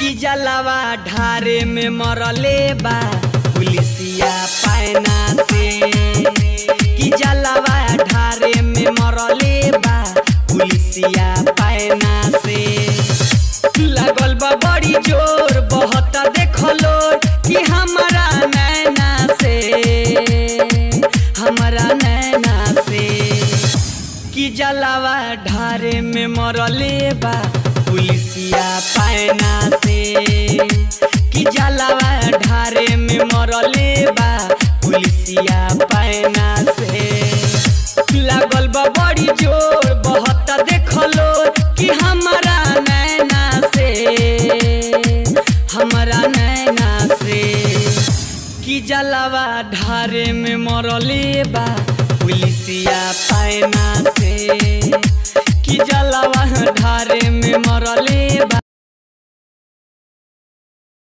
कि जलवा ढारे में मरले बा पुलिसिया पैना से कि जलवा ढारे में मरले बा पुलिसिया पैना से लागल बा बड़ी जोर बहुत देखलो कि हमारा नैना से हमारा नैना से कि जलावा ढारे में मरले बा पुलिसिया पैना से कि जलावा ढारे में मरले बा पुलिसिया पैना से लागल बा बड़ी जोर बहुत देखलो कि हमारा नैना से हमारा नैना से कि जलावा ढारे में मरले बा पुलिसिया पैना से कि जलावा ढारे में मरले बा